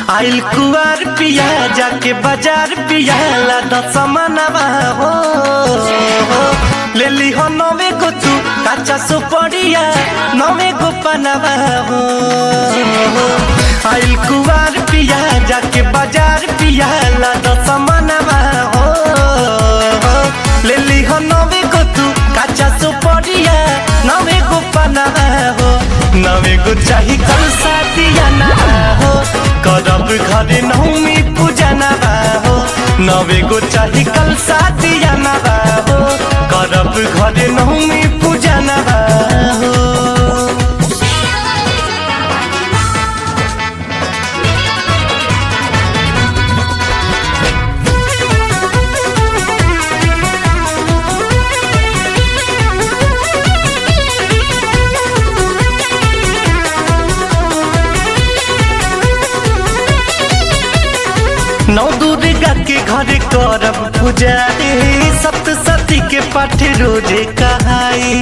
आइल कुआर पिया जाके बाजार पिया लादा समानवा हो ले ली हो नवे को तू काचा सुपड़िया नवे को पनवा हो आइल कुआर पिया जाके बाजार पिया लादा समानवा हो ले ली हो नवे को तू काचा सुपड़िया नवे को पनवा हो नवे को चाही कल साथिया ना हो करब घरे नौमी पूजा ना हो नवे को चाही कल साथिया ना हो करब घरे नौमी पूजा ना हो नौ दुर्गा के घरे करब पूजा रे सप्तशती के पाठ रोजे कहाई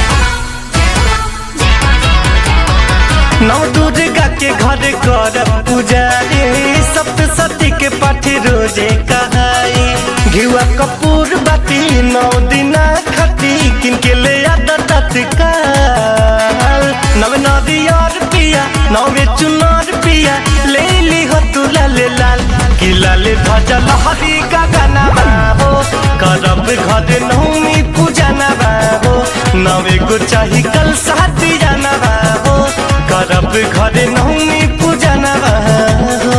नौ दुर्गा के घरे करब पूजा रे सप्तशती के पाठ रोजे कहाई घिवा कपूर बाती नौ दिना खती किनके ले आदा तत्काल नव नदियार पिया नवे चुनार पिया ले ली हो तू लाल लाल कि लाल ध्वजा लहरी गगना हो करब घर नौमी पूजा नबा हो नवे को चाही कल साथी जाना हो करब घर नौमी पूजा नबा हो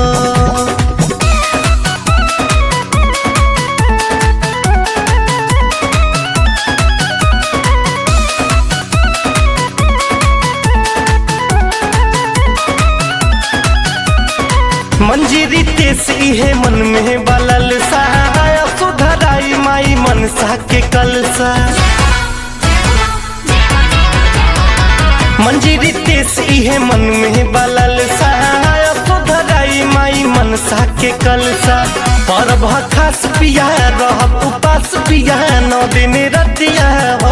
मंजीरी तेस इहे मन में बलल सा सुधराई माई मनसा के कलसा मंजीरी तेस इहे मन में बलल सा सुधराई माई मनसा के कलसा पर खास पिया रह उपास पिया नौ दिन रतिया हो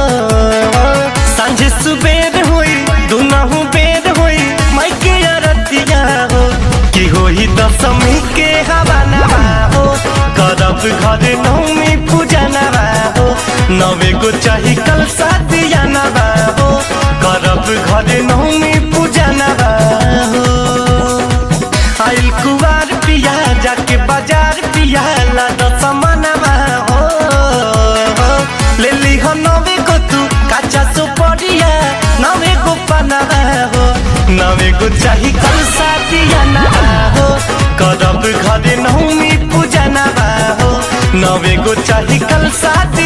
सांझ सुबेर होई दुनहु बेर होई माई के रतिया हो की होई दशमी के हवा नवा हो करब घर नौमी पूजा नवा हो नवे को चाही कल सादिया नवा हो करब घर नौमी पूजा नवा हो आइल कुवार पिया जाके बाजार पिया लादा समानवा हो ले ली हो नवे को तू काचा सुपड़िया नवे को पनवा हो नवे को चाही कल सादिया ना हो करब घरे नौमी पूजा ना हो नवे को चाही कल साथ